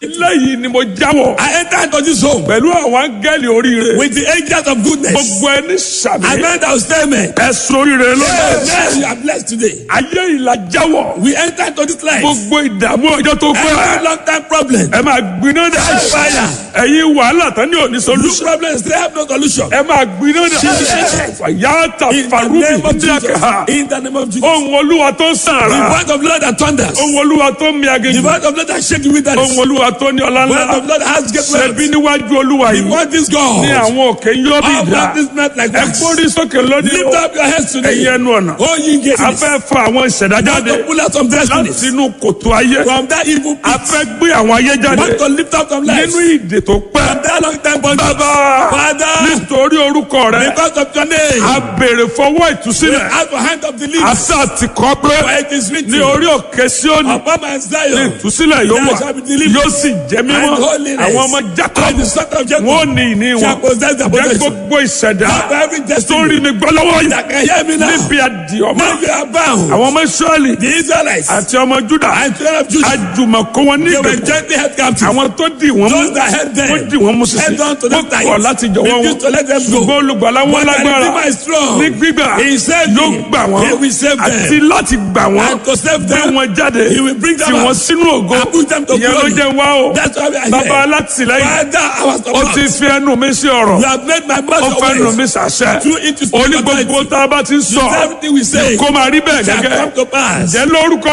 lẹ́yìn ni mo jáwọ́ I entered into this home pẹ̀lú àwọn áńgẹ́lì oríire with the angels of goodness. gbogbo ẹni sàmì I meant our statement. ẹ̀sùn oríire ló Amen. You are blessed today. ayé ìlà jáwọ́ We entered into this life. gbogbo ìdààmú ọjọ́ tó Every pẹ́ long time problem. ẹ máa gbiná dà Fire. ẹ̀yin wàhálà tán ní òní This solution problem still have no solution. ẹ máa gbiná dà fàyàtà In the farubi name of Jesus. díàkà In the name of Jesus. ohun olúwa tó ń The sàrà word of Lord that thunders. ohun olúwa tó ń mi The aginjù word of Lord that shake you with that. ohun olúwa tó ní ọlá The word ńlá of Lord that has great ṣẹbi wealth. níwájú olúwa The yìí word is God. ní àwọn òkè yóò bí All ìdá practice not like ẹ wax. gbórí sókè lónìí Lift up your heads ẹ̀yin today. ẹnu ọ̀nà Oh, ye gates. a fẹ́ fa àwọn ìṣẹ̀dá Want jáde to pull out some láti destinies inú kòtò ayé from that evil a pit. fẹ́ gbé àwọn ayé jáde Want to lift up some lives nínú ìdè tó pẹ́ from that long time bondage. bàbá Father, nítorí orúkọ rẹ because of your name, a béèrè fọwọ́ ìtúsílẹ̀ out of hand of the leaves. àṣà ti kọ́ pé For it is written, ní orí òkè Síónì upon my ní Zion, ìtúsílẹ̀ yóò wà There shall be deliverance yóò sì jẹ́ mímọ́ and holiness. àwọn ọmọ and the Jákọ́bù son of Jacob wọn ò ní ìní shall wọn possess the jẹ́ possession. gbogbo ìṣẹ̀dá Have every tó ń rí destiny mi gbọ́ lọ́wọ́ yìí that can hear me now. níbi àdìọ́mọ́ Now you are bound. àwọn ọmọ Ísírẹ́lì The Israelites àti ọmọ Júdà and children of Judah, àjùmọ̀kó wọn ní they were ìgbèkùn gently held captive. àwọn tó dì wọ́n mú Those that held them, wọ́n dì wọ́n mú sísè held on to wọ́n them tight. kọ̀ láti jọ̀wọ́ wọn Refused to let them go. ṣùgbọ́n olùgbàlà wọn But the lágbára Redeemer is strong. ní gbígbà He saved yóò me. gbà wọ́n He will save them. àti láti gbà wọ́n And to save gbé them, wọn jáde He will bring them tì wọ́n out. sínú ògo And put them to ìyẹn ló glory. jẹ́ wá o That's why we are bàbá here. alátìlẹ́yìn Father, our ó ti support. fi ẹnu mi sí ọ̀rọ̀ You have made my ó mouth fẹ́ your nu mi ways. sàṣẹ Through it to ó ní speak gbogbo authority. tá a bá ti ń sọ Everything we say kó máa rí bẹ́ẹ̀ shall gẹ́gẹ́ come to pass. jẹ́ lórúkọ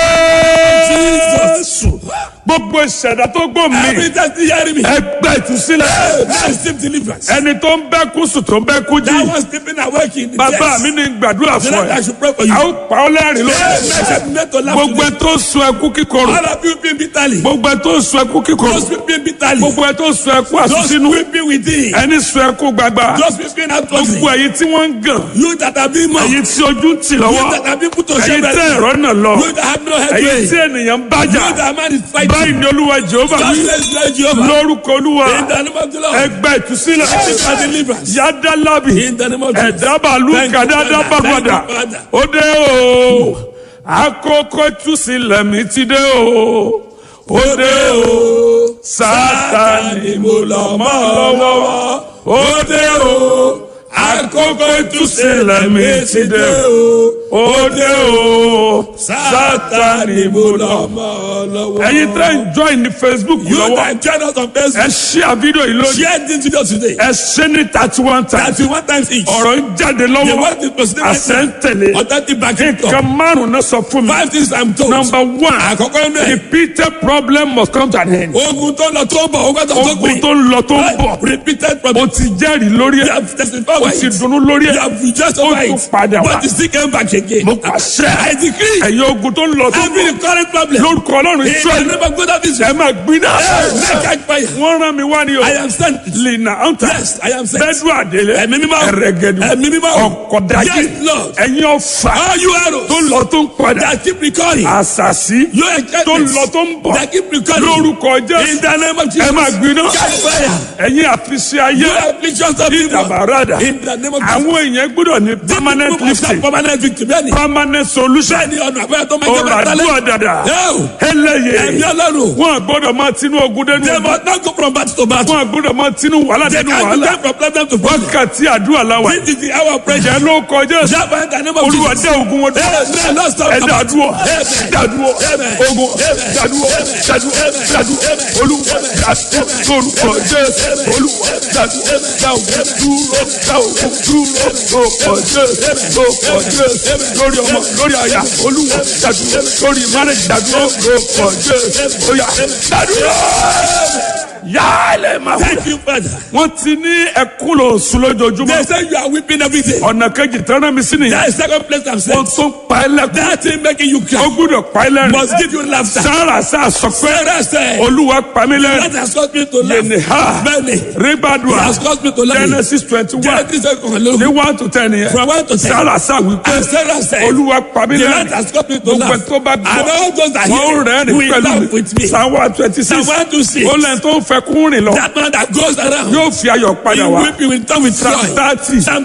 Jesus. Jésù gbogbo ìṣẹ̀dá tó gbọ́ mi Every time you hear me, ẹgbẹ́ ìtúsílẹ̀ now receive deliverance. ẹni tó ń bẹ́ kú sùn tó ń bẹ́ kú jí That was sleeping awake in the bàbá chest. mi ní gbàdúrà The fún Lord, I ẹ should pray for you. a ó pa ọ́ lẹ́rìn lórí Yes, I meant to laugh gbogbo ẹ today. tó ń sun ẹkú kíkorò All of you being bitterly. gbogbo ẹ tó ń sun ẹkú kíkorò Those weeping bitterly. gbogbo ẹ tó ń sun ẹkú Those àsúnsínú weeping within. ẹni sun ẹkú gbagba Those weeping outwardly. gbogbo ẹ̀yin tí wọ́n ń gàn You that have been mocked. ẹ̀yin tí ojú ń tì You lọ́wọ́ that have been put to ẹ̀yin shame. tẹ́ ẹ̀rọ náà lọ You that have no head. ẹ̀yin You tí ènìyàn ń bájà that man is fighting. báyìí ni olúwa jehova Just wí let's let Jehovah. lórúkọ olúwa In the name of the Lord. ẹgbẹ́ ìtúsílẹ̀ This is deliverance. yádàlábì In the name of Jesus. ẹ̀dábàlú Thank you, kàdádá Father. bàbàdà Thank you, Father. ó dé o àkókò ìtúsílẹ̀ mi ti dé o ó dé o sátani mo lọ mọ́ lọ́wọ́ ó dé o àkókò ìtúsílẹ̀ mi ti dé o ó dé o sátani mo lọ mọ́ lọ́wọ́. ẹ̀yin tẹ́ ń join ní facebook You lọ́wọ́ that join us on ẹ Facebook. share fídíò yìí lónìí Share this video today. ẹ ṣe ní thirty one times Thirty one times each. ọ̀rọ̀ ń jáde The lọ́wọ́ word is president. àṣẹ ń tẹ̀lé Authentic backing nǹkan talk. márùn-ún náà sọ fún mi Five things I'm told. number one Àkọ́kọ́ inú ẹ̀. repeated problem must come to an end Ogun tó lọ tó bọ̀, ogun tó tó ogun gbìn. tó ń lọ tó ń bọ̀ Repeated o problem. ti jẹ́rìí lórí You ẹ̀ have testified o over ti it. dunnú lórí You ẹ̀ have rejoiced ó over tún it. padà wá But you still came back again. mo pàṣẹ I decree. ẹ̀yin ogun tó ń lọ tó ń Every bọ̀ current problem. lórúkọ ọlọ́run In the israẹli name of God of ẹ Israel. máa gbiná Hey, catch fire. wọ́n rán mi wá ní o I am sent. lina anta Yes, I am sent. bẹ́ẹ̀dù àdélé Ẹ̀mí mímọ́. ẹ̀rẹ̀gẹ̀dù Ẹ̀mí mímọ́. ọ̀kọ̀dájì Yes, Lord. ẹ̀yin ọ̀fà All you arrows tó ń lọ tó ń padà that keep recurring. àṣàṣì Your tó ń lọ enchantments tó ń bọ̀ that keep recurring. lórúkọ In jésù the name of Jesus. ẹ máa gbiná Catch fire. ẹ̀yin àfiṣe ayé You afflictions of people. ìdàbàràdà In the name of Jesus. àwọn èèyàn gbọ́dọ̀ ní permanent People must have lifting permanent victory. Bẹ́ẹ̀ni. permanent solution Bẹ́ẹ̀ni ọ̀nà àbẹ́rẹ́ tó máa jẹ́ ọ̀rọ̀ bẹ́ẹ̀ àdúrà tálẹ̀. dàdà Yóò. ẹlẹ́yẹ Ẹ̀mí ọlọ́run. wọn gbọ́dọ̀ máa tinú ogun dẹnu They ogun must not go from battle to battle. wọn gbọ́dọ̀ máa tinú wàhálà They dẹnu can wàhálà go from problem to problem. wákàtí àdúrà làwà This is the hour of prayer. jẹ́ ló kọjá Jabba in the name of olúwa Jesus. dé ogun wọn dúró Amen. Lord, stop. ẹ dàdúró Amen. dàdúró Amen. ogun Amen. dàdúró Amen. dàdúró Amen. dàdúró Amen. olúwa dàdúró lórúkọ jésù olúwa dàdúró dáwọ dúró dáwọ dúró lórúkọ jésù lórúkọ jésù lórí ọmọ lórí àyà olúwa dàdúró lórí márùn dàdúró lórúkọ jésù óyá dàdúró yálẹ̀ máa wúlò. Thank you, Father. wọ́n ti ní ẹkún lò sùn lójoojúmọ́ They say you are weeping every day. ọ̀nà kejì tẹ́lẹ̀ mi sí nìyẹn That is second place I'm saying. wọ́n tún pa ẹ́ lẹ́kún That thing making you ó cry gbúdọ̀ pa ẹ́ lẹ́rìn must give you laughter. sára sá sọ pé Sarah said, olúwa pa mí That lẹ́rìn has caused me to laugh. yẹnì ha Many. ribadua It has caused me to laugh. genesis twenty one Genesis second hello. ní one to ten yẹn From one to ten. sára sá wípé And Sarah said, olúwa pa mí The Lord lẹ́rìn has caused me to gbogbo laugh. tó bá And gbọ́ all those that wọ́n hear rẹ́rìn will laugh with pẹ̀lú me. psalm one twenty six Psalm 126. ó lẹ́yìn tó ń fẹ́ kún rìn lọ That man that goes around, yóò fi ayọ̀ he padà wá weeping will turn with psalm joy. thirty Psalm